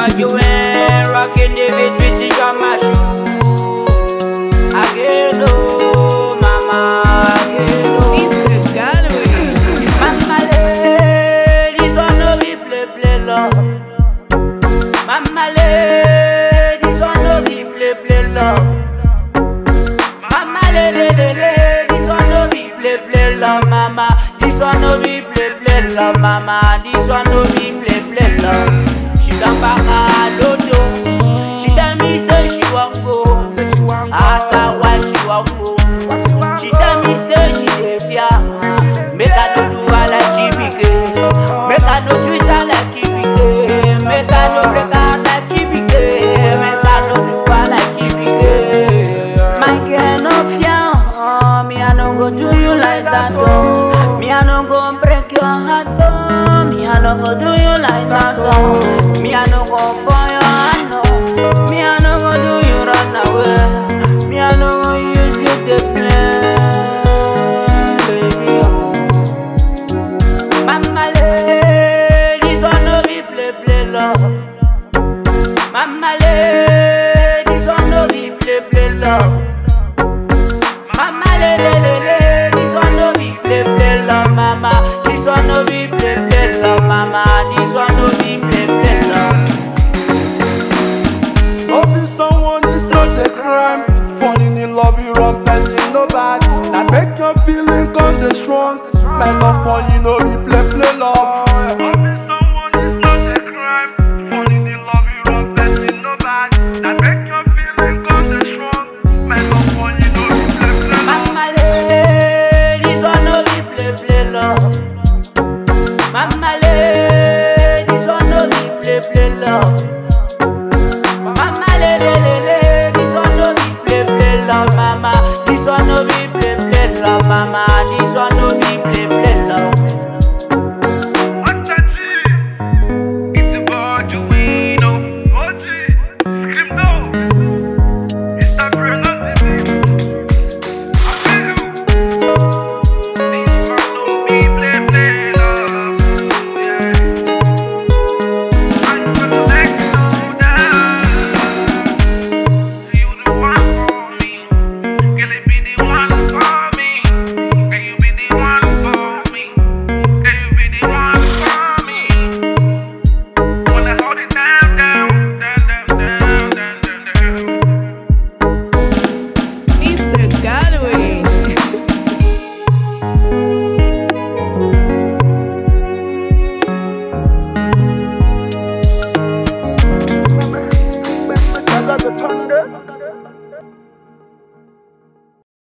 Joanne, rocking the beat with the drama shoe. Again, oh, mama, again, oh. Mr. Gallery. Mama, le, this one no be play, play, love. Mama, le, this one no be play, play, love. Mama, le, le, le, le, this one no be play, play, love, mama. This one no be play, play, love, mama. This one no be play, play, love. She come back, ah, dodo. She tell me say she wan go. Say she want go. Ask her why she wan go. What she want She go? tell me say she dey fear. Make I no do her like Chibike. Make I no treat her like Chibike. Make I no break her like Chibike. Make I no do her like Chibike. My girl no fear, oh. me I no go do you like that, oh. Me I no go break your heart, oh. Me I no go do you like that, oh. Me I no go for your hand, oh. Me I no go do you run away. Me I no go use you to play, baby, oh. Mama le, this one no be play play love. Mama le, this one no be play play love. Mama le le le le, this one no be play play love, mama. This one no be play play love, mama. This one no be play play love. Loving someone is not a crime. Falling in love, you wrong person, no bad. That make your feeling come the strong. My love for you, no be play play love. Loving someone is not a crime. Falling in love, you wrong person, no bad. That make your feeling come the strong. My love for you, no be play play love. Mama le, this one no be play play love. Mama le, this one no be play play love. Mama le le le le, this one no be play play love, mama. This one no be play play love, mama. This one no be play play love. What's that G? It's a boy Duino. OG, scream down. It's a brand on the beat. I feel you. This one no be play play love. Yeah. I'm gonna let you know that you the one for me. Girl, you be the one for me. Girl, you be the one for me. Girl, you be the one for me. Wanna hold it down, down, down, down, down, down, down. Mr. Gallery. I got the thunder.